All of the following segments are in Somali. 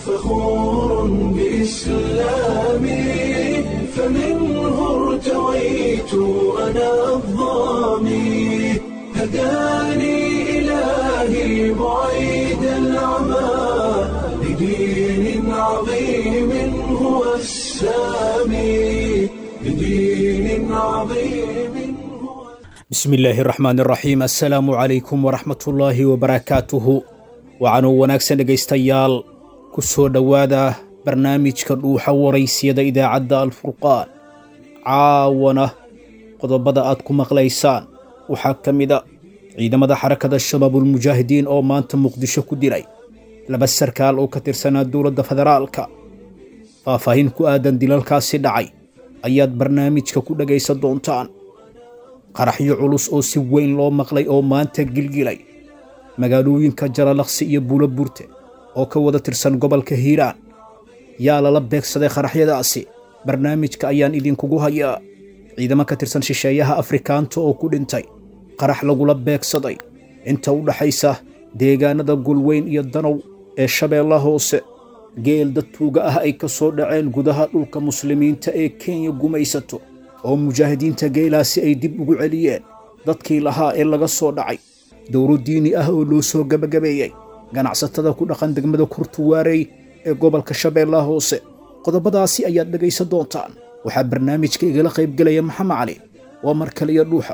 فخور بإسلامي فمنه ارتويت أنا الضامي هداني إلهي بعيد العمى لدين عظيم هو السامي لدين عظيم هو bismi illaahi raxmaan raxiim assalaamu calaykum waraxmatullaahi wabarakaatuhu waxaanuu wanaagsan dhegaystayaal ku soo dhowaada barnaamijka dhuuxa waraysiyada idaacadda alfurqaan caawana qodobada aad ku maqlaysaan waxaa ka mid a ciidamada xarakada shabaabulmujaahidiin oo maanta muqdisho ku dilay laba sarkaal oo ka tirsanaa dowladda federaalka faahfaahin ku aadan dilalkaasi dhacay ayaad barnaamijka ku dhegaysan doontaan qaraxyo culus oo si weyn loo maqlay oo maanta gilgilay magaalooyinka jalalaqsi iyo buulo burte oo ka wada tirsan gobolka hiiraan yaa lala beegsaday qaraxyadaasi barnaamijka ayaan idinkugu hayaa ciidamo ka tirsan shisheeyaha afrikaanta oo ku dhintay qarax lagula beegsaday inta u dhaxaysa deegaanada gulweyn iyo danow ee shabeella hoose geel dad tuuga ah ay ka soo dhaceen gudaha dhulka muslimiinta ee kenya gumaysato oo mujaahidiinta geelaasi ay dib ugu celiyeen dadkii lahaa ee laga soo dhacay dowro diini ah oo loo soo gebagabeeyey ganacsatada ku dhaqan degmada kurtuwaarey ee gobolka shabeellaha hoose qodobadaasi ayaad dhegaysan doontaan waxaa barnaamijka igala qaybgelaya maxamed cali waa mar kaliya dhuuxa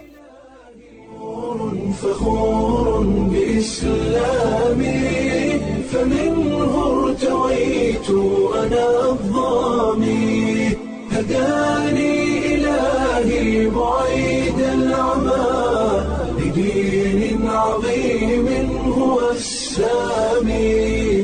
فخور بإسلامي فمنه ارتويت أنا الضامي هداني إلهي بعيد العمى لدين عظيم هو السامي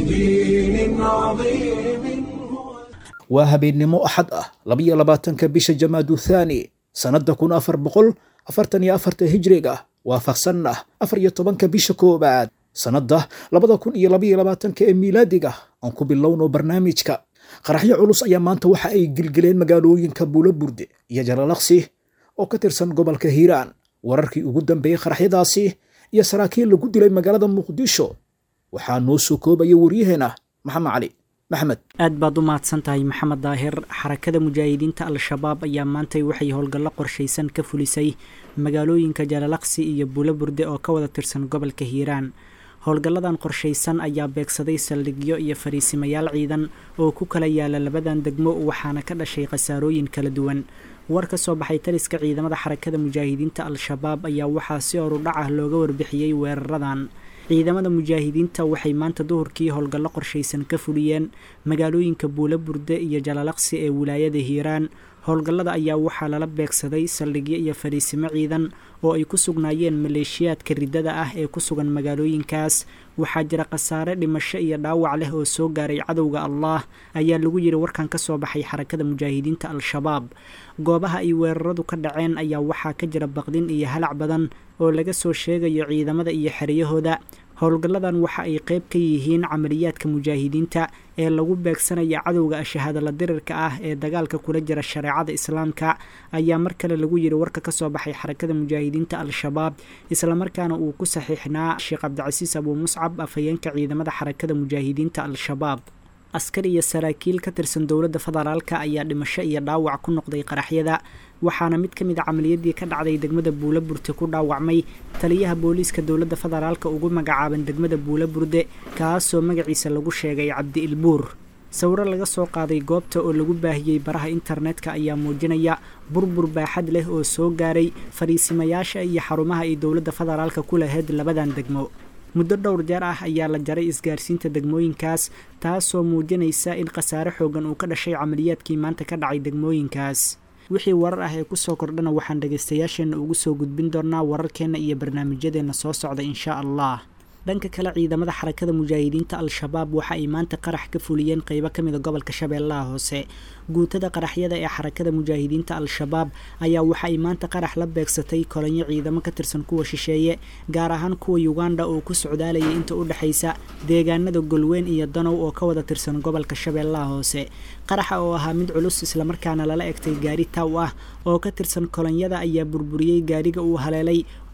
لدين عظيم هو waa habeennimo axad ah labiyo labaatanka bisha jamaadu thaani sannadda kun afar boqol afartan iyo afarta hijriga waafaqsan ah afar iyo tobanka bisha koowaad sannadda labada kun iyo labiyo labaatanka ee miilaadiga aan ku bilowno barnaamijka qaraxyo culus ayaa maanta waxa ay gilgileen magaalooyinka buulo burde iyo jalalaqsi oo ka tirsan gobolka hiiraan wararkii ugu dambeeyey qaraxyadaasi iyo saraakiil lagu dilay magaalada muqdisho waxaa noo soo koobaya waryaheena maxamed cali maxamed aad baad u mahadsan tahay maxamed daahir xarakada mujaahidiinta al-shabaab ayaa maantay waxay howlgallo qorshaysan ka fulisay magaalooyinka jalalaqsi iyo buulo burde oo ka wada tirsan gobolka hiiraan howlgalladan qorshaysan ayaa beegsaday saldhigyo iyo fariisimayaal ciidan oo ku kala yaala labadan degmo waxaana ka dhashay khasaarooyin kala duwan war ka soo baxay taliska ciidamada xarakada mujaahidiinta al-shabaab ayaa waxaa si horudhac ah looga warbixiyey weeraradan ciidamada mujaahidiinta waxay maanta duhurkii howlgallo qorshaysan ka fuliyeen magaalooyinka buulo burde iyo jalalaqsi ee wilaayada hiiraan howlgallada ayaa waxaa lala beegsaday saldhigyo iyo fadhiisimo ciidan oo ay ku sugnaayeen maleeshiyaadka riddada ah ee ku sugan magaalooyinkaas waxaa jira khasaare dhimasho iyo dhaawac leh oo soo gaaray cadowga allah ayaa lagu yiri warkan ka soo baxay xarakada mujaahidiinta al-shabaab goobaha ay weeraradu ka dhaceen ayaa waxaa ka jira baqdin iyo halac badan oo laga soo sheegayo ciidamada iyo xeryahooda howlgalladan waxa ay qayb ka yihiin camaliyaadka mujaahidiinta ee lagu beegsanaya cadowga ashahaadala dirirka ah ee dagaalka kula jira shareecada islaamka ayaa mar kale lagu yiri warka ka soo baxay xarakada mujaahidiinta al-shabaab islamarkaana uu ku saxiixnaa sheekh cabdicasiis abuu muscab afhayeenka ciidamada xarakada mujaahidiinta al-shabaab askar iyo saraakiil ka tirsan dowladda federaalka ayaa dhimasho iyo dhaawac ku noqday qaraxyada waxaana mid ka mid a camaliyadii ka dhacday degmada buulo burte ku dhaawacmay taliyaha booliiska dowladda federaalka ugu magacaaban degmada buulo burde kaasoo magaciisa lagu sheegay cabdi ilbuur sawiro laga soo qaaday goobta oo lagu baahiyey baraha internetka ayaa muujinaya burbur baaxad leh oo soo gaaray fariisimayaasha iyo xarumaha ay dowladda federaalka ku lahayd labadan degmo muddo dhowr jeer ah ayaa la jaray isgaarsiinta degmooyinkaas taasoo muujinaysa in khasaare xoogan uu ka dhashay camaliyaadkii maanta ka dhacay degmooyinkaas wixii warar ah ee kusoo kordhana waxaan dhagaystayaasheenna ugu soo gudbin doonaa wararkeenna iyo barnaamijyadeenna soo socda insha allah dhanka kale ciidamada xarakada mujaahidiinta al-shabaab waxa ay maanta qarax ka fuliyeen qeybo ka mida gobolka shabeellaha hoose guutada qaraxyada ee xarakada mujaahidiinta al-shabaab ayaa waxa ay maanta qarax la beegsatay kolonyo ciidamo ka tirsan kuwa shisheeye gaar ahaan kuwa uganda oo ku socdaalayay inta u dhexaysa deegaanada golweyn iyo danow oo ka wada tirsan gobolka shabeellaha hoose qaraxa oo ahaa mid culus islamarkaana lala egtay gaari taw ah oo ka tirsan kolonyada ayaa burburiyey gaariga uu haleelay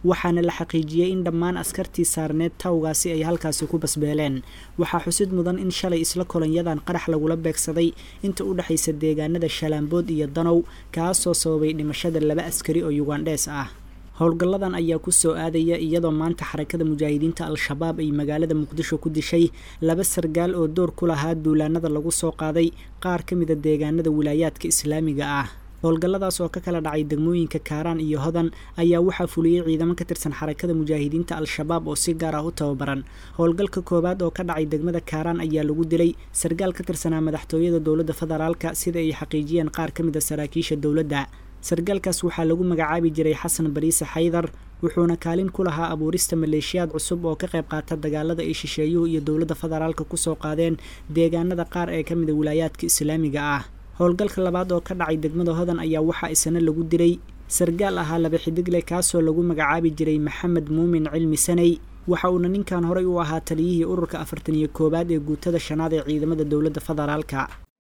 waxaana la xaqiijiyey in dhammaan askartii saarneed tawgaasi ay halkaasi ku basbeeleen waxaa xusid mudan in shalay isla kolanyadan qarax lagula beegsaday inta u dhexaysa deegaanada shalaambood iyo danow kaasoo sababay dhimashada laba askari oo yugandhees ah howlgalladan ayaa ku soo aadaya iyadoo maanta xarakada mujaahidiinta al-shabaab ay magaalada muqdisho ku dishay laba sargaal oo door ku lahaa duulaanada lagu soo qaaday qaar ka mida deegaanada wilaayaadka islaamiga ah howlgalladaas oo ka kala dhacay degmooyinka kaaraan iyo hodan ayaa waxaa fuliyey ciidamo ka tirsan xarakada mujaahidiinta al-shabaab oo si gaar ah u tababaran howlgalka koowaad oo ka dhacay degmada kaaraan ayaa lagu dilay sargaal ka tirsanaa madaxtooyada dowladda federaalka sida ay xaqiijiyeen qaar ka mid a saraakiisha dowladda sargaalkaas waxaa lagu magacaabi jiray xasan bariise xaydar wuxuuna kaalin ku lahaa abuurista maleeshiyaad cusub oo ka qayb qaata dagaalada ay shisheeyuhu iyo dowladda federaalka kusoo qaadeen deegaanada qaar ee ka mida wilaayaadka islaamiga ah howlgalka labaad oo ka dhacay degmada hodan ayaa waxaa isna lagu dilay sargaal ahaa laba xidigle kaasoo lagu magacaabi jiray maxamed muumin cilmi saney waxa uuna ninkan horey u ahaa taliyihii ururka afartan iyo koowaad ee guutada shanaad ee ciidamada dowladda federaalka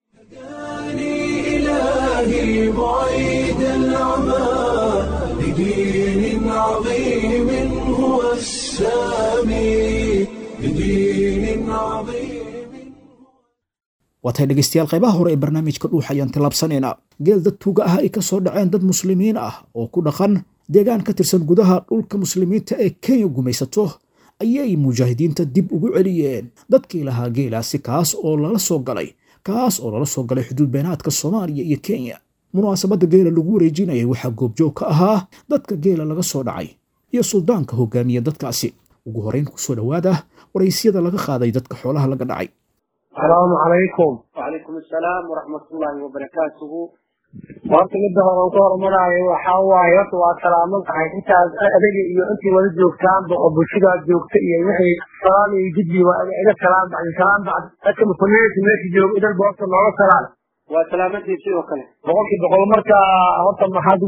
إلهي بعيد العمى بدين عظيم هو السامي بدين عظيم waatay dhegaystayaal qaybaha hore ee barnaamijka dhuux ayaan tilaabsanaynaa geel dad tuuga ah ay ka soo dhaceen dad muslimiin ah oo ku dhaqan deegaan ka tirsan gudaha dhulka muslimiinta ee kenya gumaysato ayay mujaahidiinta dib ugu celiyeen dadkii lahaa geelaasi kaas oo lala soo galay kaas oo lala soo galay xuduud beenaadka soomaaliya iyo kenya munaasabadda geela lagu wareejinayay waxaa goobjoog ka ahaa dadka geela laga soo dhacay iyo suldaanka hogaamiya dadkaasi ugu horeyn kusoo dhowaada waraysyada laga qaaday dadka xoolaha laga dhacay asalaamu calaykum wacalaykum assalaam waraxmatullaahi wabarakaatuhu horta midda hore aan ku horumaraayo waxaa waaye horta waa salaaman tahay intaas adiga iyo intii wada joogtaanba oo bulshadaad joogta iyo wixii salaam iyo jidbi waa iga salaam bacdi salaam bacdi dadka muslimiinta meesha jooga idanba horta nooga salaam waa salaamadii sidoo kale boqolkii boqol marka horta maxaad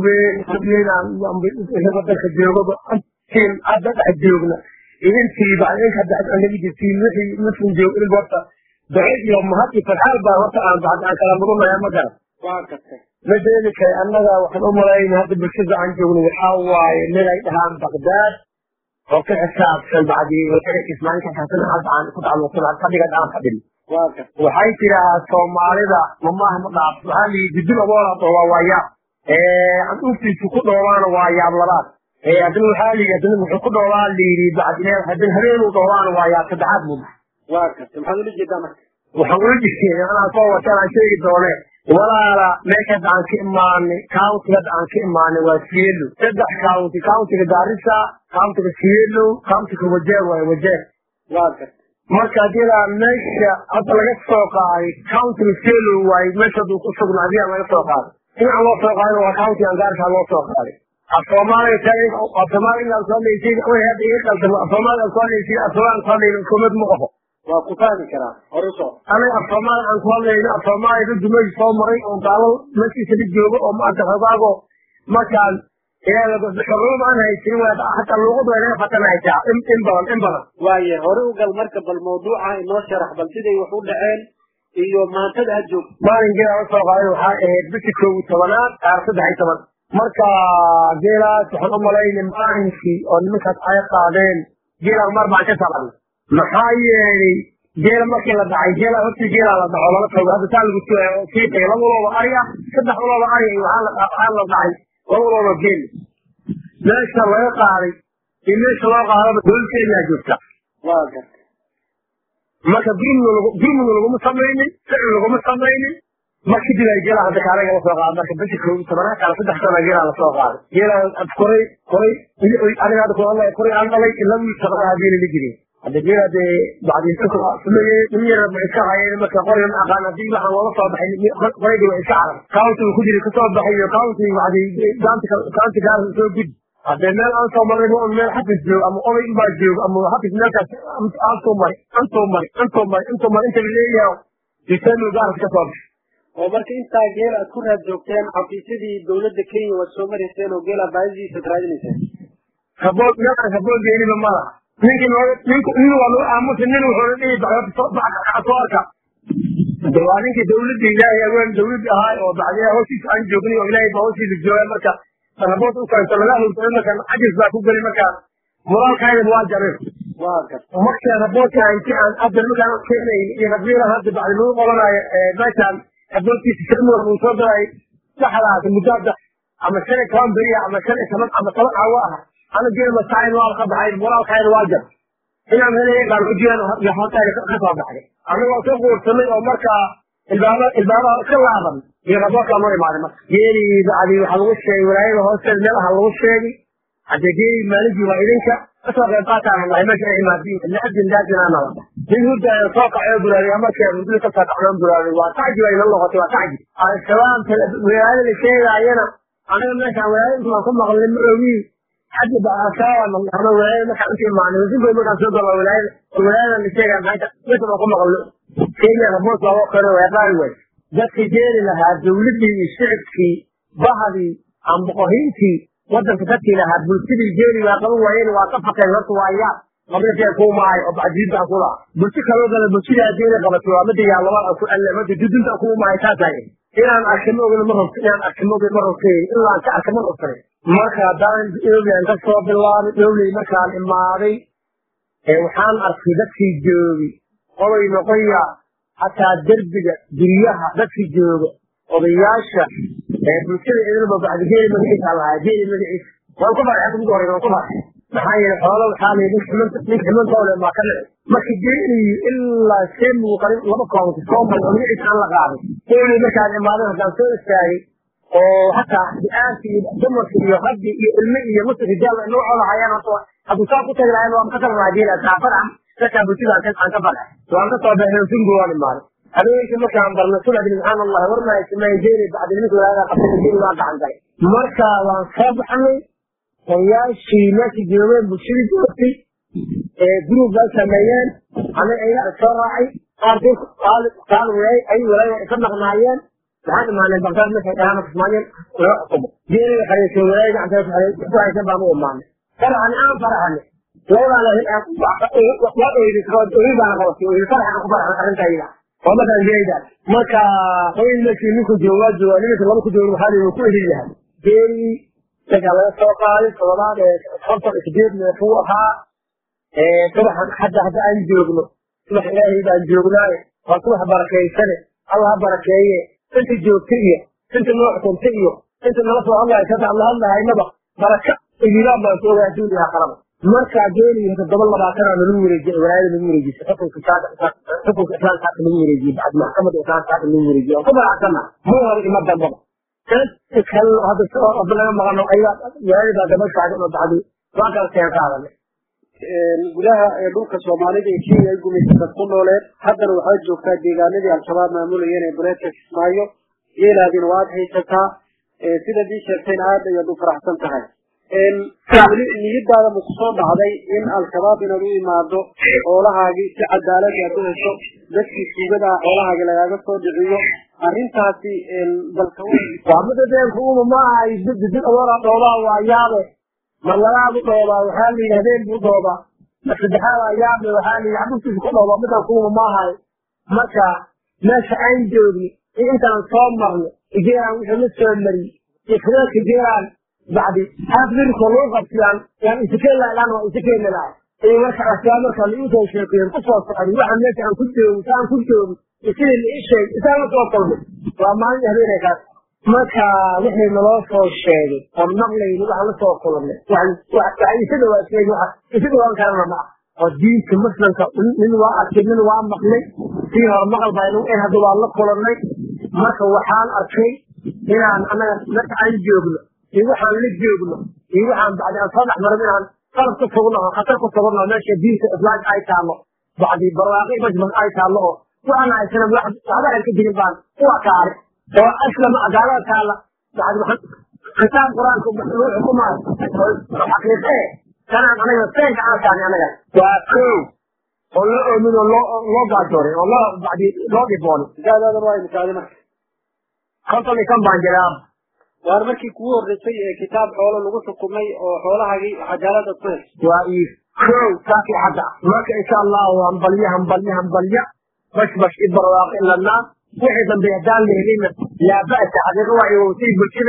weyn dalka joogaba intiin hadda dhex joogna idintii bacdi inka naga jirtiin wixii muslim joog idinba horta ducid iyo mahad iyo farxaal baa horta aan bacdi aan kala mudunaya ma garan waa gartay madeeli kale annaga waxaan u malayna hadda bulshada aan joogno waxaa waaye mid ay dhahaan bagdaad oo ka xisaabsan bacdi ismaaciilka xasan hadda aan ku tacalluqsan fadhiga aan fadhin waa gartay waxay tidaahaa soomaalida mamaaha ma dhaaf waxaa liyi dudul aboola dhooba waa yaab an uftiisu ku dhoobaana waa yaab labaad haddana waxaa liyi haddana wuxuu ku dhoobaa layidhi bacdi haddana habeenuu dhoobaana waa yaab saddexaad buu dhahay waa gartay maxaad ula jeedaa marka waxaan ula jirtay anaa soo wataan aan sheegi doone walaala meesha hadda aan ka imaanay county hadda aan ka imaanay waa sielo saddex county countiga gaarisa countiga sielo countiga wajeer waaye wajeer waa gartay marka hadilaa meesha hadda laga soo qaaday countiga sielo waaye meesha haduu ku sugna adigaa laga soo qaaday dhinaca loo soo qaadayna waa countiga gaarisa loo soo qaaday af soomaaliga taag af soomaaliga aan soo hadlaysiin way hadda iga qaldan af soomaaliga aan soo hadlaysiin af soomaaliga aan soo hadlayna kumad ma qaho waa ku fahmi karaa hore soo anaga af soomaali aan ku hadlayno af soomaali dad meesha soo maray oo gaalo meeshiisa la joogo oo maanta xogaago markaan xorriyada aan haysanin waa hataa luuqadu way naga fatanaysaa in in badan in badan waaye hore u gal marka bal mawduuca inoo sharax bal siday wax u dhaceen iyo maantada aad joogto maalin geela la soo qaaday waxaa ahayd bishii koob iyo tobanaad qaar saddex iyo toban marka geelaas waxaan u malaynay maalinkii oo nimankaas ay qaadeen geelaan mar baan ka salan maxaa yeelay geela markii la dhacay geela hortii geela la dhaco lala tago hadda taa lagu sii tagay laba walooba ari ah saddex walooba ari ah waxaa la waxaa la dhacay laba walooba geel meesha laga qaaday iyo meesha loo qaadaba dowlad kenya joogta waa gartay marka gurmud laguma samaynin ficil laguma samaynin marka kadib ay geela hadda kaalaga la soo qaaday marka bishii koob iyo tobanaad kala saddex sana geela la soo qaaday geela koray koray aniga hadda ku hadlaya koray aan dhalay ilaa wiil shaqada geela la jirin hadda geela dee bacdisameeye nin yar ma iska hayeen marka qorigan aqaan haddii waxaan loola soo baxay qorayga waa iska carar countiga ku jira kasoo baxay iyo counti bacdi counti gaarka soo gudi haddee meel aan soo maray ma meel xafis joog ama oday baa joog ama xafis meelkaas aantuu mari antuu mari antuu mari antuu mari inta laleeyahay diseemil gaarka kasoo baxay oo marka intaa geel aad ku raad joogteen xafiisyadii dowladda kenya waad soo marayseen oo geela baadidiisa ad raadinayseen habood meelaan habood geeliba malaha ninkii noo ninku nin waa lagu aamusa nin wuxuuna dhihi soo arka de waa ninkii dawladda ilaahay aween dawladda ahaa oo bacdiya hoostiisa aan joognay oo ilaahay baa hoostiisa jooga marka rabood u keento laga hurtay markaan cajis baa ku geli markaa moraalkayda waa jarin waa gar marka raboodka inti aan hadda markaan keenayn iyo rabiila hadda bacdi lagu qabanayo meeshaan raboodkiisa sirmur uu soo daray saxdaas muddaada ama shan iyo toban beriya ama shan iyo toban ama toban cawo ah ana geela masaain waa ka baxay moraalkayda waa jar inaan helaya baan ku jiraan hootayda ka soo baxday anagoo ka guursanay oo markaa ilbaaba ilbaabaha ka laaban iyo raboodkaa noo imaaday marka geeli bacdi waxaa lagu sheegay walaayada hoosteeda meelaha lagu sheegay hadde geeli maalintii waa idinka kasoo qayb qaataan wallahi meesha ay imaadiin lacabdin daajinaana wada nin hurdaaya soo kacay oo buraariy markii hurdada kasoo kacdoon buraariy waa tacjib ay nala noqotay waa tacjib al-shabaab walaayada la sheegaayana anaga meeshaan walaayada inta waan ku maqlay ma ogi xagga bacashaaba ama walaayada markaan inta imaanay wasinkood markaan soo galo walaayada walaayada la sheegaya maanta meesha waan ku maqlay kenya raboos waa kore waa qaari way dadkii jeeri lahaa dawladdii iyo shicibkii bahadii aan boqorhiintii wadanka dadkii lahaa bulshadii jeeri waa qaban waayeen waa ka fakeen horta waa yaa qabrinkee kuu maayo oo bacdiinta ku laha bulsho kaloo gala bulshadii haddii qabatay waa mida yaa labada ku alle mada dudunta kuu maayo taasaa inaan arka ma ogin ma rabto inaan arka ma ogin ma rabtay ilaa aan ka arka ma rabtay marka haddaan ewley ka soo bilaabay ewley markaan imaaday waxaan arkay dadkii joogi oday noqoya hataa derbiga guryaha dadkii jooga odayaasha bulshada idinba bacdi geeli magaciisa lahaa geeli magaciisa waan ku farxay ugu horey waan ku farxay maxaa yeelay xoola waxaa la nin ximan nin ximantoole maa ka dhici marka geeli ilaa see muuqanin laba koonki soo maray oo magaciisa aan la qaaday geeli markaan imaaday haddaan soo istaagay oo hataa di-aanka iyo dumarka iyo raggi iyo ilmi iyo musik rijaal noocooda hayaan horta hadduu saa ku tagi lahayn waan ka tagi lahaa geeli kaa farxan dadkaa bulshada aan ka farxay waan ka soo baxay sungu waan imaaday habeenkii markaan barnay subaxdii subxaan allah warmaa samay jeeri bacdi nimanka walaalaha qabtay jeeri waa gacan galay marka waan soo baxnay odayaashii meesha joogeen bulshadii joogtay gruub bay sameeyeen aniga ayaga soo raacay qaarkii qaal waay ay walaaya isa maqnaayeen waxaan imaanay bagdaad markay dhahaan kismaayeen loo xukumo jeeriga xariisay walaaya gacanta ku haysan baan u imaanay farxani aan farxani labadaa waa oydi oydi baana qabatay oydi farxan ku farxan arrinta ayada waa markaan jeeda marka qoyn meeshii ninku joogaa joogaa nimanka laba ku jooga waxaa la ku ehil yahay jeeri dagaa laga soo qaaday toddobaad ee konton sideed neefuu ahaa subaxan hadda hadda aan joogno subax ilaahay baan joognaaye waa subax barakeysane allah ha barakeeye inta joogta iyo inta noo xukunta iyo inta nala soo hadlaysa hadda alla hadlahaynaba baraka ibilaan baan soo ogaa duuniyaa qalaba markaa geeliyo toddoba labaatanaa lagu wareejiyay walaayada lagu wareejisay xukunka xukunka islaamka haka lagu wareejiyey bacd maxkamada islaamka haka lagu wareejiyey waan ku faraxsana ma hore ima dambaba inta kale hadda laga maqano ayaa walaayada baa daba saagan oo bacdi waa kala seen qaadanay gudaha ee dhulka soomaalida ee kenya ay gumaysatad ku nooleed haddana waxaad joogtaa deegaanadii al-shabaab maamulayeen ee bureedka kismaayo geelaadina waad haysataa sidaad ii sheegtayna aad ayaad u faraxsan tahay weli niyadaada maku soo dhacday in al-shabaab inaad u imaado xoolahaagii si cadaalad aad u hesho dadkii tuugada ah xoolahaagii lagaaga soo dhiciyo arrintaasi balka waa mida deenku uma maaha did adoora dhoobaa waa yaabe mar labaadu dhoobaa waxaa la yidhi habeen buu dhoobaa mar saddexaad waa yaabe waxaa la yidhi xabugtiisa ku dhoobaa midan kuuma maahay marka meesha aan joogni iyo intaan soo marno igeeraan wixii la soo mariyey iyo fureedka geeraan bacdi haaf liriko lagu qabsiyaan yaan isikeela ilaan waa isikeela lahay iyo marka asiyaa marka la iisoo sheekeyen ku soo socday waxaan meesha aan ku joogi saan ku joogi iyo sidii la ii sheegay isaan la soo kulmay waa maalin habeenay kaas marka wixii naloo soo sheegay oon maqlayni waxaan la soo kulannay waxaa isa dhawaa sheegay waxa isa dhawaan karana ma ah oo diinta muslimka nin waa arkay nin waa maqlay sii hore maqal baynu in hadda waa la kulannay marka waxaan arkay inaan anaga marka aan joogno iyo waxaan la joogno iyo waxaan bacdi aan soo dhex marin inaan qalab ku sugno oo khatar ku sugno meesha diinta islaamka ay taallo bacdi barwaaqi majmas ay taallo oo waxaan haysana waxba aan ka jirin baan kuwa kaale oo aslama gaalada taalla bacdi kitaab qur-aanka lagu xukumaayo xaqiiqe kanaan anaga seenka aan taani anaga waa kow oo loo oomin oo loo loo gaajooray oo loo bacdi loo dhiboonay gaadaadan waa imikaadi marka konton iyo kan baan jiraa waar markii kugu horreysay ee kitaab xoolo lagu xukumay oo xoolahaagii cadaalada ku heshay waa ii kow taakii hadda marka insha allahu hambalya hambalya hambalya bash bash i barwaaqi lanaa wixii dambe haddaan la helina laa ba'sa xaqiiqa waa iwowtay bulshadeena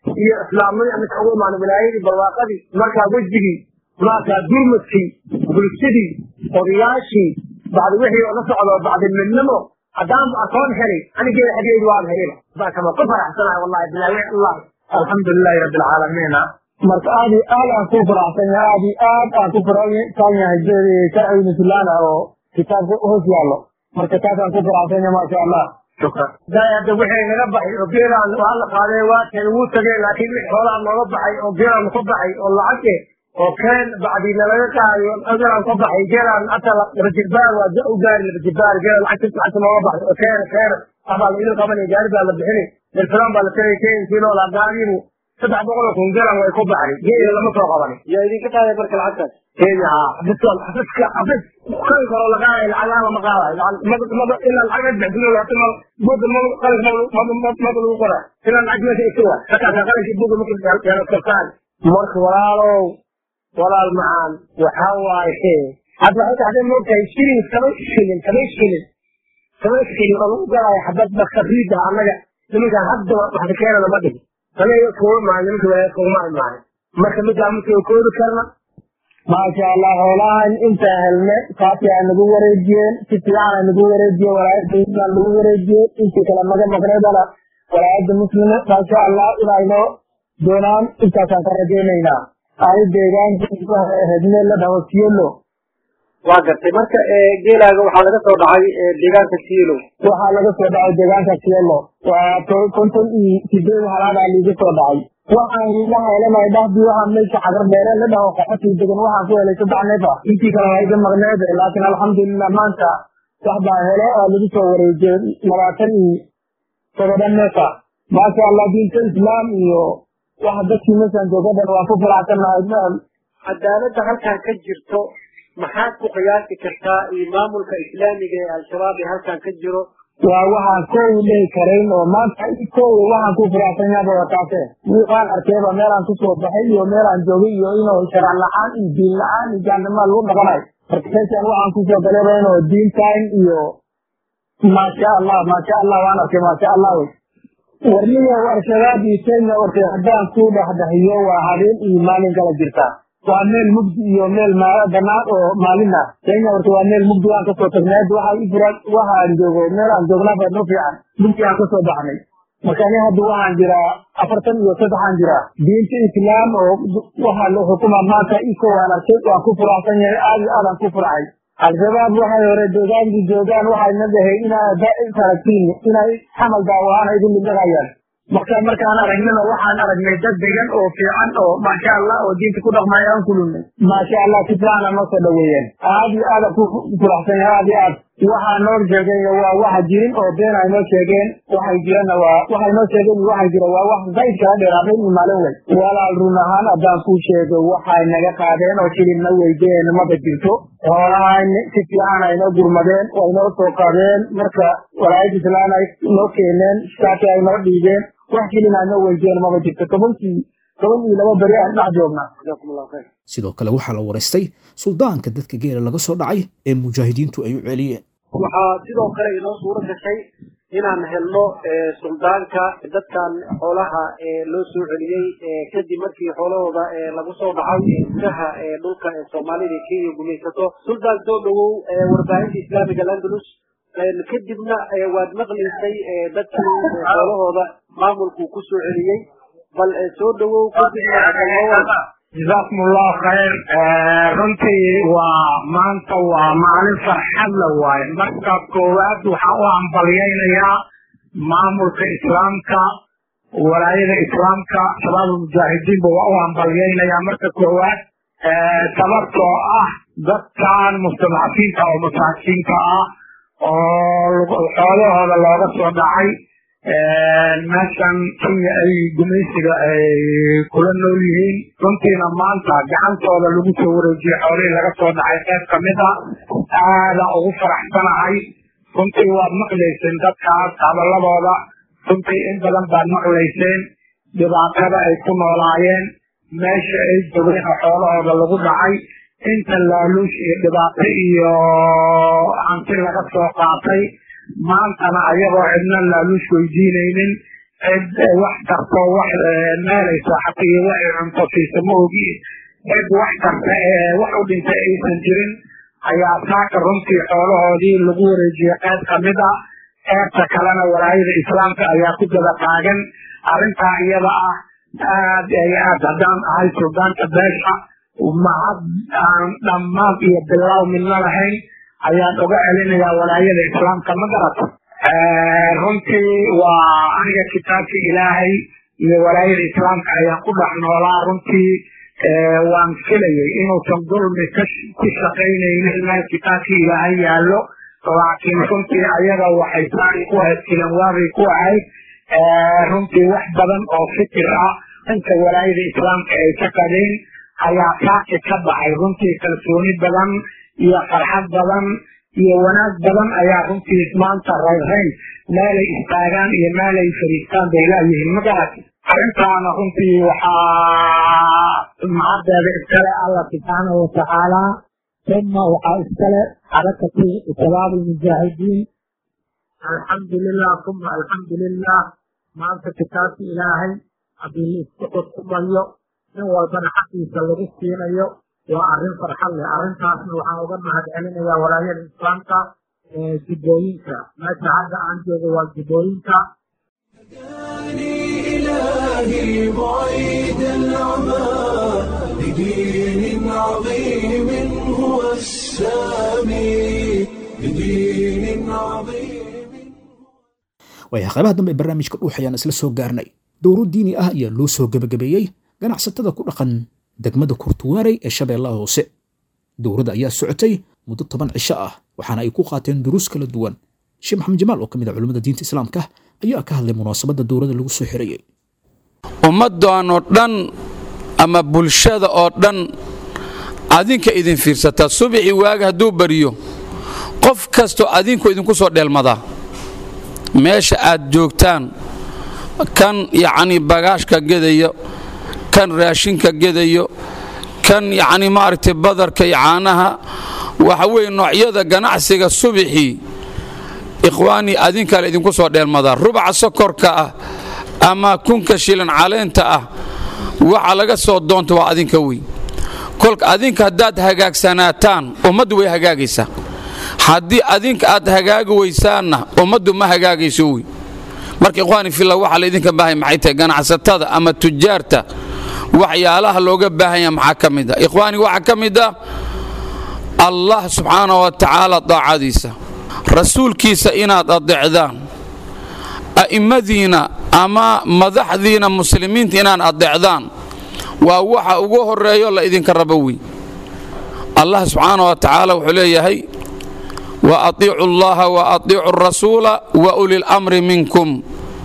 iyo islaamnimada midka ugu imaan wilaayadii barwaaqadii markaa wejigii markaa gurmadkii bulshadii odayaashii bacdi wixii oo la socdo bacdi midnimo haddaan akoon helay anigeeda xageedu waan helina baakama ku faraxsanahay wallahi bilaahi allah alxamdulilahi rabbi alcaalamiina marka aad iyo aad aan ku faraxsan yahay aad iyo aad aan ku faraxsan yahay sharciga mislaana oo kitaabka hoos yaallo marka taasaan ku faraxsan yahay maasha allah shukran hadda wixii naga baxay oo geelaan waa la qaaday waa keen wuu tagay laakiin wixii xoolaha nooga baxay oo geelaan ka baxay oo lacag eh oo keen bacdi nalaga qaaday oo agaraan ka baxay geelaan hata laba jilbaar waa u gaari laba jilbaar geelaan lacagta lacagta nooga baxay oo keen keen abaa la idin qabanay gaari baa la bixinay dalfilaan baa la tagay keenkii noolaa gaariinu saddex boqol oo kun geelaan way ku baxday geela lama soo qabanin yaa idinka qaaday marka lacagtaas kenya haa xafiska xafiska xafis kan karo la qaadayo lacagaha lama qaadayo mada ilaa lacag bixin hata ma buga ma qalin mada mada lagu qora ilaa lacag meesha iska waa hakaasa qalinki buga marka yaala kortaan marka walaalow walaal macaan waxaa waaye hadda waxay taxday moogtahay shilin toban shilin toban shilin toban shilin oo lagu galayo xabad bakariida annaga nimankaan hadda waxda keenana ma dhihin anaga kuma maayo nimanka walaayad kuma imaanin marka middaa marka koodi karna maasha allah xoolahan intaa helne kaasi aa nagu wareejiyeen si fiican aa nagu wareejiyeen walaayadda islam nagu wareejiyeen intii kale naga maqnaydana walaayadda muslime maasha allah inay noo doonaan intaasaan ka rajaynaynaa ani deegaanka hedne la dhaho sielo waa gartay marka geelaaga waxaa laga soo dhacay deegaanka sielo waxaa laga soo dhacay deegaanka sielo waa konton iyo sideed halaadaa liiga soo dhacay waxaan iga helanay dhahdii waxaa meesha cagar beere la dhaho qaxotii degan waxaan ku helay saddex neef ah intii kale waa iga maqneed laakiin alxamdulilah maanta wax baa hele oo lagu soo wareejiyey labaatan iyo todoba neef ah maasha allah diinta islaam iyo waxa dadkii meeshaan joogadan waan ku faraxsannahay cadaaladda halkan ka jirto maxaad ku qiyaasi kartaa iyo maamulka islaamiga ee al-shabaab ee halkan ka jiro waa waxaan koowi dhihi karayn oo maanta koowi waxaan ku faraxsan yaaba wataase waan arkayba meelaan kusoo baxay iyo meelaan joogay iyo inuu sharc la-aan iyo diin la-aan iyo jaannimaa lagu dhaqanayo marka meeshaan waxaan kusoo galayba inuu diintaan iyo maasha allah maasha allah waan arkay maasha allah wey warniyo al-shabaab iyo kenya warkay haddaan ku dhexdhexiyo waa habeen iyo maalin kala jirtaa waa meel mugdi iyo meel banaan oo maalin ah kenya horta waa meel mugdi waan kasoo tagnay hadda waxaa i furan waxaan joogo meel aan joognaa baa noo fiican mugdi aan kasoo baxnay marka ani hadda waxaan jiraa afartan iyo saddexaan jiraa diinta islaam oo waxaa la xukuma maanta iko waan arkay waan ku furaxsan yahay aad iyo aadaan ku furxay al-shabaab waxay hore deegaankii joogaan waxayna dhahay inaa aragtiin inay xamal daawaana idin dhigahayaan marka markaan aragnana waxaan aragnay dad degan oo fiican oo maasha allah oo diinta ku dhaqmaya aan kulunay maasha allah si fiican noo soo dhaweeyeen aad iyo aad ku furaxsan yahay aad iyo aad waxaa noo sheegay waa waxa jirin oo been ay noo sheegeen waxay jirana waa waxay noo sheegeen iyo waxay jira waa wax zayd kala dheeraadeen iyo maalin wey walaal run ahaan haddaan kuu sheego waxay naga qaadeen oo shilinna weydeen maba jirto xoolahan si fiican ay noo gurmadeen way noo soo qaadeen marka walaayad islaan ay noo keeneen saasi ay noo dhiibeen wax shilin ay noo weydeen maba jirto tobankii toban iyo laba beri aan dhex joognaa jazakum allahu khayr sidoo kale waxaa la waraystay suldaanka dadka geela laga soo dhacay ee mujaahidiintu ay u celiyeen waxaa sidoo kale inoo suuro gashay inaan helno suldaanka dadkan xoolaha loo soo celiyey kadib markii xoolahooda lagu soo dhacay gudaha dhulka soomaalida kenya gumaysato suldaan soo dhowow warbaahinta islaamiga landalus kadibna waad maqlaysay dadkii xoolahooda maamulku ku soo celiyey bal soo dhowow kadibna جزاكم الله خير runtii waa maanta waa maalin farxad la waaye marka koowaad waxaan u hambalyaynayaa maamulka islaamka walaayada islaamka shabaab mujaahidiinba waa u hambalyaynayaa marka koowaad sababtoo ah dadkan mustadcafiinta oo masaakiinta ah oo xoolahooda looga soo dhacay meeshan kenya ay gumaysiga ay kula nool yihiin runtiina maanta gacantooda lagu soo wareejiyey xoolihii laga soo dhacay qayb kamid a aada ugu faraxsanahay runtii waad maqlayseen dadkaas hadaladooda runtii in badan baad maqlayseen dhibaatada ay ku noolaayeen meesha ay jogeen oo xoolahooda lagu dhacay inta laaluush iyo dhibaato iyo hanti laga soo qaatay maantana ayagoo cidna laaluush weydiinaynin cid wax tarto wax meelaysa xata iyo wax cunto siisa ma ogi cid wax tarta ee wax u dhintay aysan jirin ayaa saaka runtii xoolahoodii lagu wareejiyey qayb kamid a qeybta kalena walaayada islaamka ayaa ku daba taagan arrintaa iyada ah aad ay aad haddaan ahay suldaanka beesha mahad aan dhammaan iyo bilow midna lahayn ayaan uga celinayaa walaayada islaamka ma garato runtii waa aniga kitaabka ilaahay iyo walaayada islaamka ayaan ku dhex noolaa runtii waan filayay inuusan dulmi ku shaqaynaynin meel kitaabka ilaahay yaallo laakiin runtii ayaga waxay saari ku ahayd filanwaabay ku ahayd runtii wax badan oo fikir ah dhanka walaayada islaamka ay ka qabeen ayaa saaki ka baxay runtii kalsooni badan iyo farxad badan iyo wanaag badan ayaa runtii maanta rayrayn meelay istaagaan iyo meelay fadhiistaan bay laayihiin magarat arrintaana runtii waxaa macadeeda iskale allah subxaanahu watacaala uma waxaa iskale xarakatu shabaab almujaahidiin alxamdulilah uma alxamdulilah maanta kitaabka ilaahay haddii laisku xukumayo nin walbana xaqiisa lagu siinayo waa arrin farxad leh arrintaasna waxaan uga mahad celinayaa walaayada islaamka ee jubbooyinka meesha hadda aan joogo waa jubbooyinka إلهي بعيد العمى بدين عظيم هو السامي بدين عظيم waayaha qaybaha dambe ee barnaamijka dhuux ayaan isla soo gaarnay dowro diini ah ayaa loo soo gebagabeeyey ganacsatada ku dhaqan degmada kurtuwaarey ee shabeellaha hoose dowradda ayaa socotay muddo toban cisho ah waxaana ay ku qaateen duruus kala duwan sheekh maxamed jamaal oo ka mid ah culimmada diinta islaamka ayaa ka hadlay munaasabadda dowladda lagu soo xirayey ummaddan oo dhan ama bulshada oo dhan adinka idin fiirsataa subixii waaga hadduu bariyo qof kastoo adinku idinku soo dheelmadaa meesha aad joogtaan kan yacnii bagaashka gedayo kan raashinka gedayo kan yacnii maaragtay badarka iyo caanaha waxa weeye noocyada ganacsiga subixii ikhwaanii adinkaa idinku soo dheelmadaa rubaca sokorka ah ama kunka shilan caleenta ah waxa laga soo doonta waa adinka wey kolka adinka haddaad hagaagsanaataan ummaddu way hagaagaysaa haddii adinka aad hagaagi weysaanna ummaddu ma hagaagayso wey marka ikhwaani filla waxaa laydinka baahaya maxay tahay ganacsatada ama tujaarta waxyaalaha looga baahanya maxaa ka mid ah ikhwaani waxaa ka mid ah allah subxaana wa tacaala daacadiisa rasuulkiisa inaad adeecdaan a'immadiina ama madaxdiina muslimiinta inaad adeecdaan waa waxa ugu horeeyo la idinka rabo wey allah subxaana wa tacaala wuxuu leeyahay wa atiicu allaha wa atiicu rasuula wa ulilamri minkum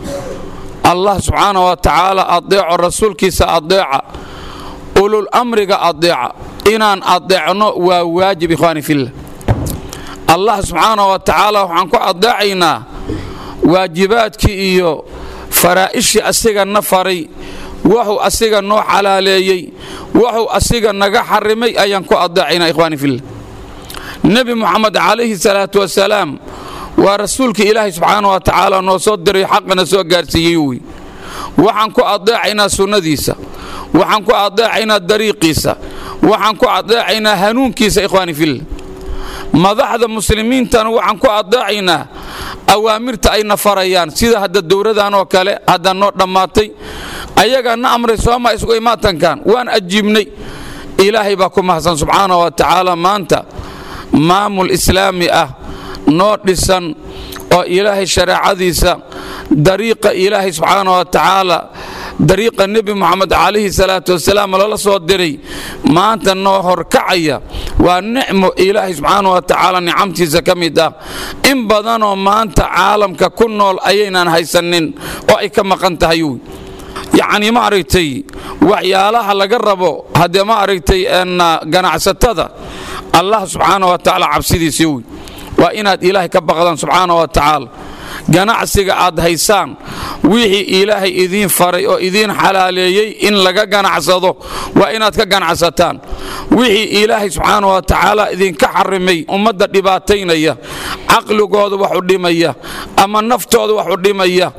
allah subxaana wa tacaala adeeco rasuulkiisa adeeca ulul amriga adeeca inaan adeecno waa waajib ikhwaani fillah allah subxaana wa tacaala waxaan ku adeecaynaa waajibaadkii iyo faraa'ishii asiga na faray wuxuu asiga noo xalaaleeyey wuxuu asiga naga xarimay ayaan ku adeecaynaa ikhwaani fillah nebi moxamed calayhi salaatu wasalaam waa rasuulka ilaahay subxaana wa tacaala noo soo diray xaqana soo gaarsiiyey wey waxaan ku adeecaynaa sunnadiisa waxaan ku adeecaynaa dariiqiisa waxaan ku adeecaynaa hanuunkiisa ikhwaani fillah madaxda muslimiintana waxaan ku adeecaynaa awaamirta ayna farayaan sida hadda dowradan oo kale hadda noo dhammaatay ayagaa na amray sooma isugu imaatankan waan ajiibnay ilaahay baa ku mahadsan subxaana wa tacaala maanta maamul islaami ah noo dhisan oo ilaahay shareecadiisa dariiqa ilaahay subxaana wa tacaala dariiqa nebi moxamed calayhi salaatu wasalaam lala soo diray maanta noo horkacaya waa nicmo ilaahay subxaana wa tacaala nicamtiisa ka mid ah in badanoo maanta caalamka ku nool ayaynan haysanin oo ay ka maqan tahay wy yacnii ma aragtay waxyaalaha laga rabo haddee ma aragtay ganacsatada allah subxaana wa tacaala cabsidiisa wy waa inaad ilaahay ka baqdaan subxaana wa tacaala ganacsiga aad haysaan wixii ilaahay idiin faray oo idiin xalaaleeyey in laga ganacsado waa inaad ka ganacsataan wixii ilaahay subxaana wa tacaala idinka xarimay ummadda dhibaataynaya caqligooda wax u dhimaya ama naftooda wax u dhimaya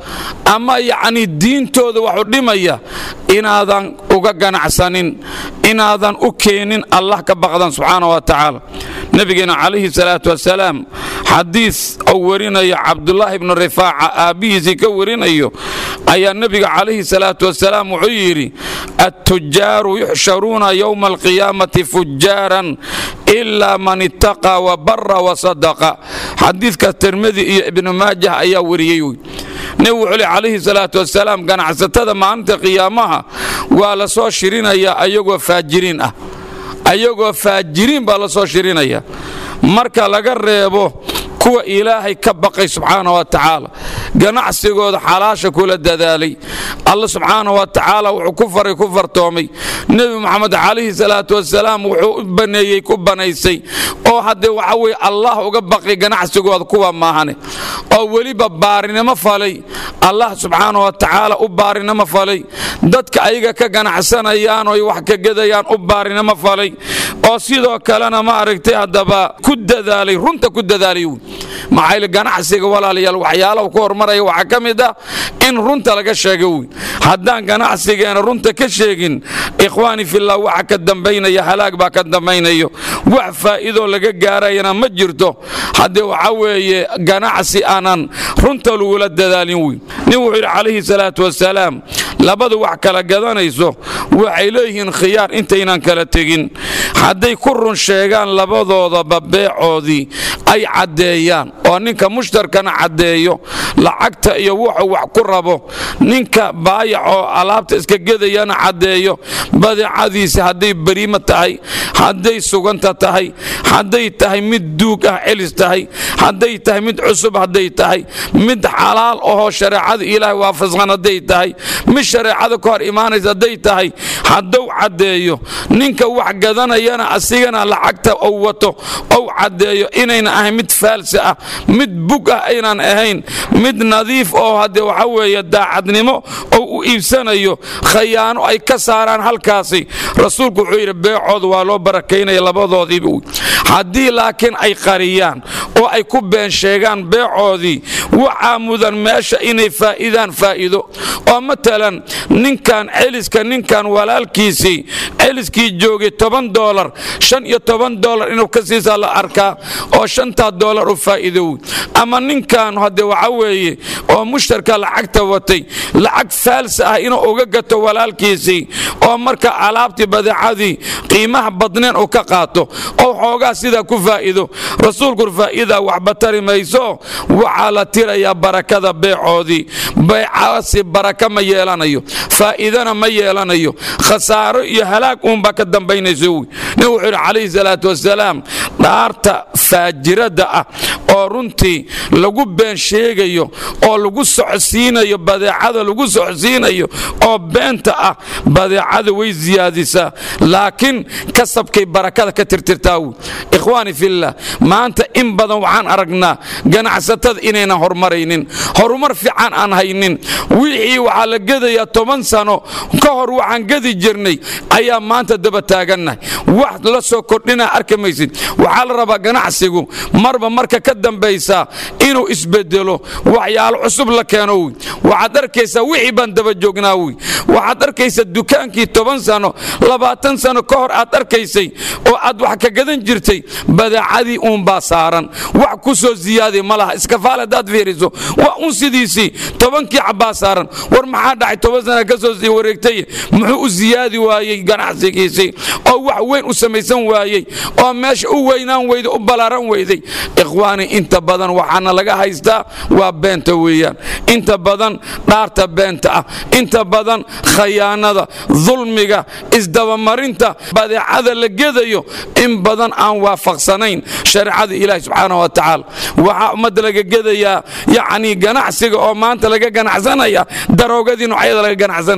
ama yacni diintooda waxu dhimaya inaadan uga ganacsanin inaadan u keenin allah ka baqdan subxaana wa tacaala nebigeena calayhi salaatu wasalaam xadiis uu warinayo cabdulaahi ibnu rifaaca aabbihiisii ka warinayo ayaa nebiga calayhi salaatu wasalaam wuxuu yidhi attujaaru yuxsharuuna yowma alqiyaamati fujaaran ilaa man ittaqaa wa bara wa sadaqa xadiidka tirmidi iyo ibnu maajah ayaa wariyey wy nebigu wuxuu li calayhi salaatu wasalaam ganacsatada maalinta qiyaamaha waa la soo shirinayaa ayagoo faajiriin ah ayagoo faajiriin baa la soo shirinaya marka laga reebo kuwa ilaahay ka baqay subxaana wa tacaala ganacsigooda xalaasha kula dadaalay alla subxaana wa tacaala wuxuu ku faray ku fartoomay nebi moxamed calayhi salaatu wasalaam wuxuu u baneeyey ku banaysay oo haddee waxa weye allah uga baqay ganacsigooda kuwa maahane oo weliba baarinimo falay allah subxaana wa tacaala u baarinimo falay dadka ayaga ka ganacsanayaan oy wax ka gedayaan u baarinimo falay oo sidoo kalena ma aragtay haddaba ku dadaalay runta ku dadaalay maxaa ganacsiga walaalayaal waxyaalaha ku hormaraya waxaa ka mid ah in runta laga sheega wy haddaan ganacsigeena runta ka sheegin ikhwaani fillah waxa ka dambaynaya halaag baa ka dambaynayo wax faa'iidoo laga gaarayana ma jirto haddee waxa weeye ganacsi aanan runta lagula dadaalin wy nin wuxuu yidhi calayhi salaatu wasalaam labadu wax kala gadanayso waxay leeyihiin khiyaar intaynan kala tegin hadday ku run sheegaan labadoodaba beecoodii ay caddeeyaan oo ninka mushtarkana caddeeyo lacagta iyo wuxuu wax ku rabo ninka baayac oo alaabta iska gedayana caddeeyo badeecadiisa hadday beriima tahay hadday suganta tahay hadday tahay mid duug ah celis tahay hadday tahay mid cusub hadday tahay mid xalaal ahoo shareecada ilaahay waafaqsan hadday tahay mid shareecada ka hor imaanaysa hadday tahay hadduu caddeeyo ninka wax gadanayana asigana lacagta uu wato ou caddeeyo inayna ahayn mid faalsi ah mid bug ah aynan ahayn mid nadiif oo haddee waxa weeye daacadnimo ou u iibsanayo khayaano ay ka saaraan halkaasi rasuulku wuxuu yidhi beecooda waa loo barakaynaya labadoodiiba haddii laakiin ay qariyaan oo ay ku been sheegaan beecoodii waxaa mudan meesha inay faa'iidaan faa'iido oo matalan ninkan celiska ninkan walaalkiisii celiskii joogay toban dolar shan iyo toban dolar inuu ka siisaa la arkaa oo shantaa dolar u faa'iidow ama ninkan hadde waxa weeye oo mushtarka lacagta watay lacag faalsa ah inuu uga gato walaalkiisii oo marka alaabtii badeecadii qiimaha badneen uu ka qaato oo xoogaa sidaa ku faa'iido rasuulku faa'iidaa waxba tari mayso waxaa la tirayaa barakada beecoodii beecaasi baraka ma yeelanayo faa'iidana ma yeelanayo khasaaro iyo halaag uunbaa ka dambaynayso wy nin wuxuu yidhi calayhi salaatu wasalaam dhaarta faajirada ah oo runtii lagu been sheegayo oo lagu socodsiinayo badeecada lagu socodsiinayo oo beenta ah badeecada way siyaadisaa laakiin kasabkay barakada ka tirtirtaa wy ikhwaani fillah maanta in badan waxaan aragnaa ganacsatada inaynan horumaraynin horumar fiican aan haynin wixii waxaa la gedayaa toban sano ka hor waxaan gedi jirnay ayaa maanta daba taagannahay wax la soo kordhinaa arki maysid waxaa la rabaa ganacsigu marba marka ka dambaysa inuu isbedelo waxyaalo cusub la keeno wy waxaad arkaysaa wixii baan daba joognaa wy waxaad arkaysaa dukaankii toban sano labaatan sano ka hor aad arkaysay oo aad wax ka gadan jirtay badeecadii uunbaa saaran wax ku soo ziyaadi ma laha iskafaal haddaad fiiriso waa un sidiisii tobankii cabbaa saaran war maxaa dhacay toban sana ka soo sii wareegtay muxuu u ziyaadi waayey ganacsigiisii oo wax weyn u samaysan waayey oo meesha u weynaan weyday u ballaaran weyday ikhwaani inta badan waxaana laga haystaa waa beenta weeyaan inta badan dhaarta beenta ah inta badan khayaanada dulmiga isdabamarinta badeecada la gedayo in badan aan waafaqsanayn shareecada ilaahi subxaana wa tacaala waxaa ummadda laga gedayaa yacni ganacsiga oo maanta laga ganacsanaya daroogadii noocyada laga ganacsanaya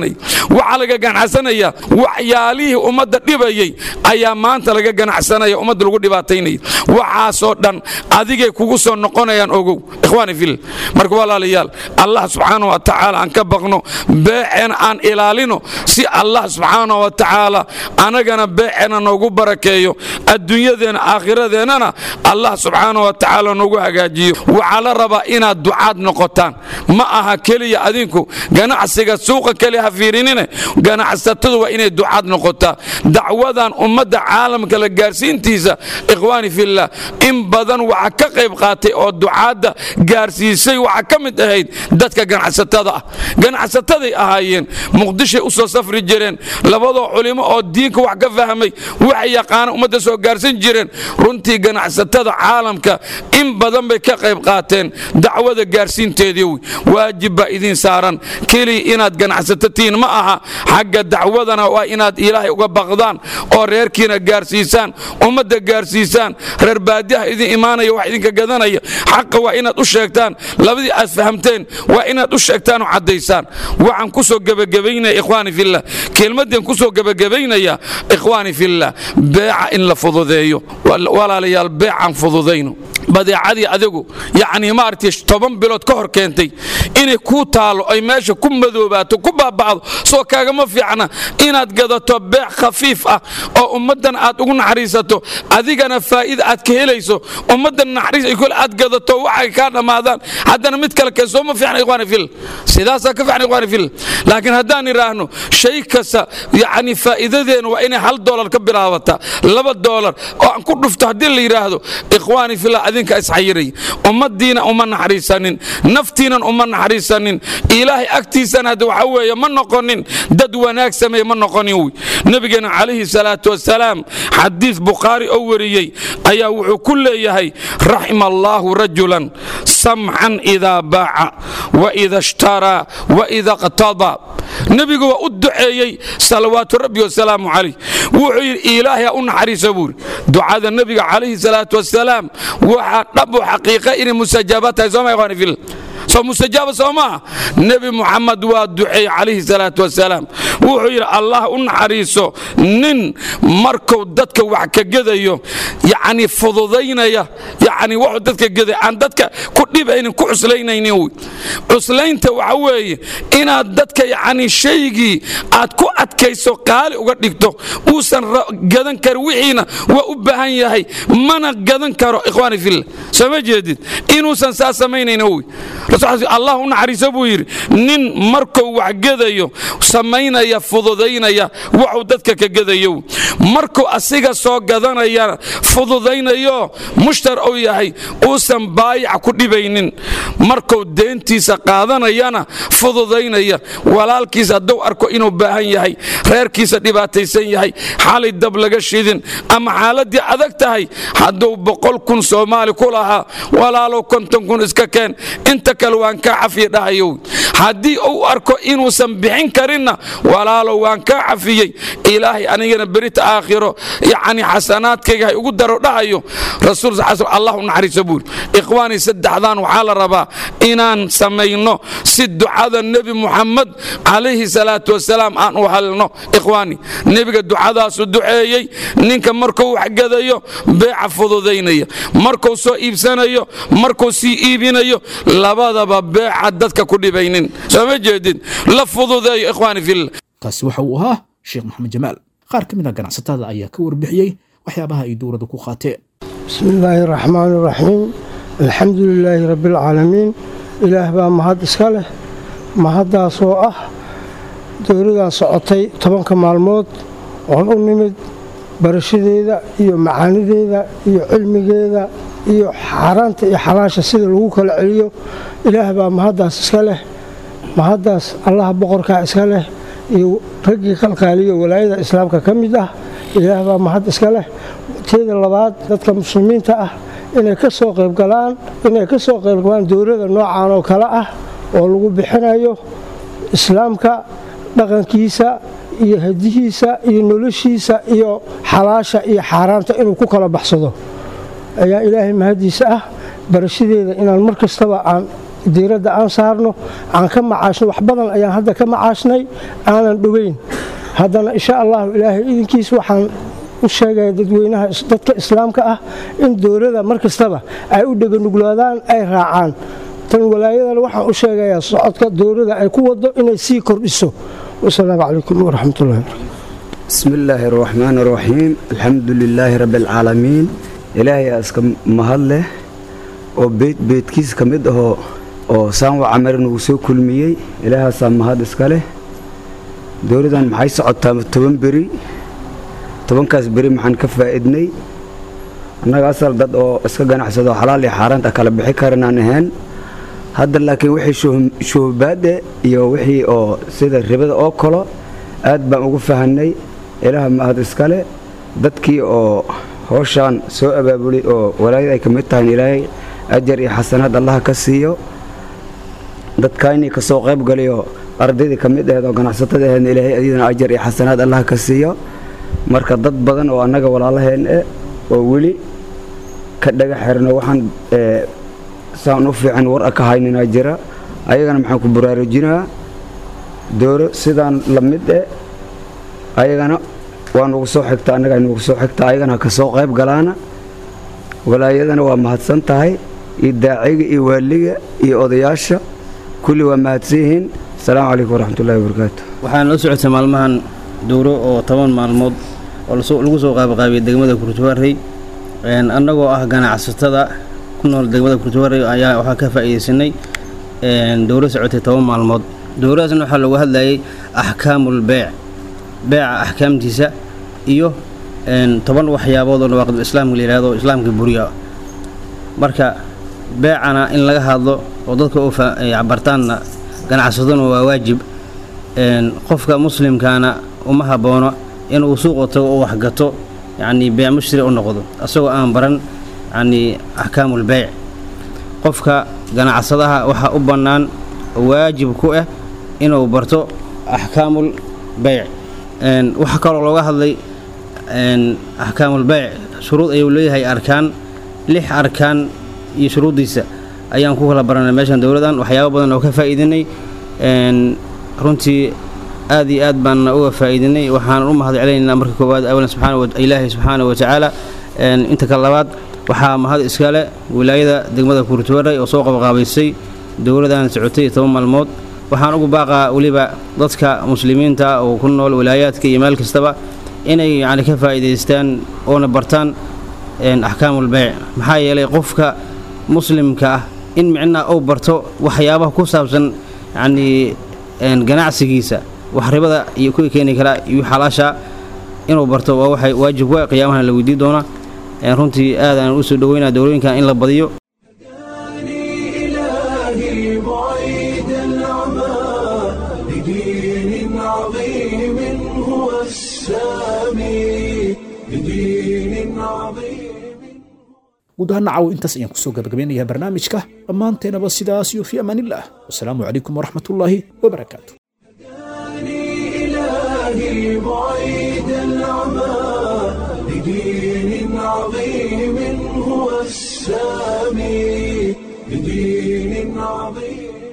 waxaa laga ganacsanaya waxyaalihii ummadda dhibayey ayaa maanta laga ganacsanaya ummadda lagu dhibaataynaya waxaasoo dhan adigay kugu soo noqonayaan ogow ikhwaani fil marka walaalayaal allah subxaana wa tacaala aan ka baqno beeceena aan ilaalino si allah subxaana wa tacaala anagana beeceena noogu barakeeyo adduunyadeena aakhiradeennana allah subxaana wa tacaala noogu hagaajiyo waxaa la rabaa inaad ducaad noqotaan ma aha keliya adinku ganacsiga suuqa keliya ha fiirinine ganacsatadu waa inay ducaad noqotaa dacwadan ummadda caalamka la gaarsiintiisa ikhwaani fillah in badan waxa ka qayb qaatay oo ducaadda gaarsiisay waxa ka mid ahayd dadka ganacsatada ah ganacsataday ahaayeen muqdishay u soo safri jireen labadoo culimo oo diinka wax ka fahmay wax yaqaana ummadda soo gaarsin jireen runtii ganacsatada caalamka in badan bay ka qayb qaateen dacwada gaarsiinteedii waajib baa idiin saaran keliya inaad ganacsatatiin ma aha xagga dacwadana waa inaad ilaahay uga baqdaan oo reerkiina gaarsiisaan ummadda gaarsiisaan reer baadiyaha idin imaanaya wax idinka gadanaya xaqa waa inaad u sheegtaan labadii aad fahamteen waa inaad u sheegtaan oo caddaysaan waxaan ku soo gebagabaynaya ikhwaani fillah kelmaddan ku soo gebagabaynaya ikhwaani fillah beeca in la fududeeyo walaalayaal beecaan fududayno badeecadii adigu yacnii maaragtay toban bilood ka hor keentay inay kuu taalo ay meesha ku madoobaato ku baaba'do soo kaagama fiicna inaad gadato beec khafiif ah oo ummaddan aad ugu naxariisato adigana faa'iida aad ka helayso ummaddan naxariis ay kule aad gadato waxay kaa dhammaadaan haddana mid kale keen soo ma fiicna ikhwaani fil sidaasaa ka fiicna ikhwaani fil laakiin haddaan idhaahno shay kasta yacni faa'iidadeena waa inay hal doolar ka bilaabataa laba doolar oo aan ku dhufto haddii la yidhaahdo ikhwaani fillah adinka isxayiray ummaddiina uma naxariisanin naftiinan uma naxariisanin ilaahay agtiisana hadda waxa weeye ma noqonin dad wanaag sameeye ma noqonin wy nebigeena calayhi salaatu wasalaam xadiis bukhaari oo wariyey ayaa wuxuu ku leeyahay raxima allaahu rajulan samxan idaa baaca waida ishtaraa waida qtada nebigu waa u duceeyey salawaatu rabbi wasalaamu calayh wuxuu yidhi ilaahay ha u naxariisa buuri ducada nebiga calayhi salaatu wasalaam waxaa dhab u xaqiiqa inay mustajaabaad tahay sooma ikhwani fil soo mustajaaba soo maaha nebi muxamed waa duceey calayhi salaatu wasalaam wuxuu yidhi allah u naxariiso nin markuu dadka wax ka gedayo yacni fududaynaya yacni wuxuu dadka geday aan dadka ku dhibaynin ku cuslaynaynin wy cuslaynta waxa weeye inaad dadka yacni shaygii aad ku adkayso qaali uga dhigto uusan gadan karin wixiina waa u baahan yahay mana gadan karo ikhwaani fillah soo ma jeedid inuusan saa samaynayna wy allah u naxariiso buu yidhi nin markuu wax gedayo samaynaya fududaynaya waxuu dadka ka gedayo markuu asiga soo gadanaya fududaynayo mushtar uu yahay uusan baayac ku dhibaynin markuu deentiisa qaadanayana fududaynaya walaalkiisa hadduu arko inuu baahan yahay reerkiisa dhibaataysan yahay xalay dab laga shidin ama xaaladdii adag tahay hadduu boqol kun soomaali ku lahaa walaalow konton kun iska keen inta kale waan kaa cafiye dhahayow haddii uu arko inuusan bixin karinna walaalow waan kaa cafiyey ilaahay anigana berita aakhiro yacni xasanaadkayga hay ugu daro dhahayo rasuul allah u naxariiso buuri ikhwaani saddexdan waxaa la rabaa inaan samayno si ducada nebi muxamed calayhi salaatu wasalaam aan u halno ikhwaani nebiga ducadaasu duceeyey ninka markuu wax gadayo beeca fududaynaya markuu soo iibsanayo markuu sii iibinayo labadaba beeca dadka ku dhibaynin soo ma jeedid la fududeeyo ikhwaani fillah kaasi waxa uu ahaa sheekh maxamed jamaal qaar ka mid a ganacsatada ayaa ka warbixiyey waxyaabaha ay dowladda ku qaateen bismi illaahi raxmaani raxiim alxamdu lilaahi rabbialcaalamiin ilaah baa mahad iska leh mahaddaasoo ah dowladan socotay tobanka maalmood oon u nimid barashadeeda iyo macaanideeda iyo cilmigeeda iyo xaaraanta iyo xalaasha sida lagu kala celiyo ilaah baa mahaddaas iska leh mahaddaas allaha boqorkaa iska leh iyo raggii qalqaaliyo walaayada islaamka ka mid ah ilaah baa mahad iska leh teeda labaad dadka muslimiinta ah inay ka soo qaybgalaan inay ka soo qaybgalaan dowlada noocan oo kale ah oo lagu bixinayo islaamka dhaqankiisa iyo hadihiisa iyo noloshiisa iyo xalaasha iyo xaaraanta inuu ku kala baxsado ayaa ilaahay mahaddiisa ah barashadeeda inaan mar kastaba aan diiradda aan saarno aan ka macaashno wax badan ayaan hadda ka macaashnay aanan dhoweyn haddana insha allahu ilaahay idinkiis waxaan u sheegaya dadweynaha dadka islaamka ah in dowladda mar kastaba ay u dheganuglaadaan ay raacaan tan walaayadana waxaan u sheegayaa socodka dowladda ay ku wado inay sii kordhiso wasalaamu calaykum waraxmatullahi bismi illaahi araxmaan araxiim alxamdu lilaahi rabbi alcaalamiin ilaahay iska mahad leh oo beyd beydkiis ka mid ahoo oo saanwa camare nagu soo kulmiyey ilaahaasaa mahad iska leh dowladdan maxay socotaa toban beri tobankaas beri maxaan ka faa'iidnay annaga asal dad oo iska ganacsado xalaal iyo xaaraanta kala bixi karanaan ahayn hadda laakiin wixii shuhubaade iyo wixii oo sida ribada oo kalo aad baan ugu fahanay ilaah mahad iskale dadkii oo howshaan soo abaabulay oo walaayad ay ka mid tahay ilaahay ajar iyo xasanaad allaha ka siiyo dadkaynii ka soo qayb galayo ardaydii ka mid aheed oo ganacsatada aheedna ilaahay adidana ajar iyo xasanaad allaha ka siiyo marka dad badan oo annaga walaalaheen eh oo weli ka dhaga xirno waxaan saan u fiican war a ka hayninaa jira ayagana maxaan ku baraarujinaa dooro sidaan la mid eh ayagana waa nugu soo xigta annaga nugu soo xigta ayagana ka soo qayb galaana walaayadana waa mahadsan tahay iyo daaciga iyo waaliga iyo odayaasha kulli waa mahadsan yihiin asalaamu calaykum waraxmatullahi wabarakaatu waxaan la socotay maalmahan dowro oo toban maalmood oo lagu soo qaabaqaabiyay degmada kurtuwarey annagoo ah ganacsatada ku nool degmada kurtuwarey ayaa waxaa ka faa'iidaysanay dowro socotay toban maalmood dowradaasna waxaa loogu hadlayay axkaamul beec beeca axkaamtiisa iyo toban waxyaabood oo nawaaqidul islaamka la yihahdo islaamka buriya marka beecana in laga hadlo oo dadka u bartaanna ganacsadona waa waajib qofka muslimkaana uma haboono inuu suuqa tago oo waxgato yacnii beec mushtari u noqdo asagoo aan baran yacnii axkaamul beyc qofka ganacsadaha waxaa u bannaan waajib ku ah inuu barto axkaamul beyc waxaa kaloo looga hadlay axkaamul beyc shuruud ayuu leeyahay arkaan lix arkaan iyo shuruuddiisa ayaan ku kala baranay meeshan dowladan waxyaaba badan oo ka faa'iidinay runtii aad iyo aad baanna uga faa'iidinay waxaan u mahad celinaynaa marka koowaad awalan subxaana ilaahi subxaana wa tacaala inta ka labaad waxaa mahad iskale wilaayada degmada kurtuwaray oo soo qabaqaabaysay dowladan socotay toban maalmood waxaan ugu baaqaa weliba dadka muslimiinta oo ku nool wilaayaadka iyo meel kastaba inay yacni ka faa'iidaystaan oona bartaan axkaamul beyc maxaa yeelay qofka muslimka ah in micnaha uu barto waxyaabaha ku saabsan yacnii ganacsigiisa wax ribada iyo kuwii keeni karaa iyo xalaasha inuu barto waa waxay waajib ku qiyaamahana la weydii doona runtii aadaan u soo dhoweynaa dowlooyinkan in la badiyo إلهي بعيد العمى لدين عظيم هو السامي لدين عظيم guud ahaan nacaw intaas ayaan kusoo gabagabeynayaa barnaamijka dhammaanteenaba sidaas iyo fi amaanillaah wasalaamu calaykum waraxmatullaahi wabarakaatu إلهي بعيد العمى لدين عظيم هو السامي لدين عظيم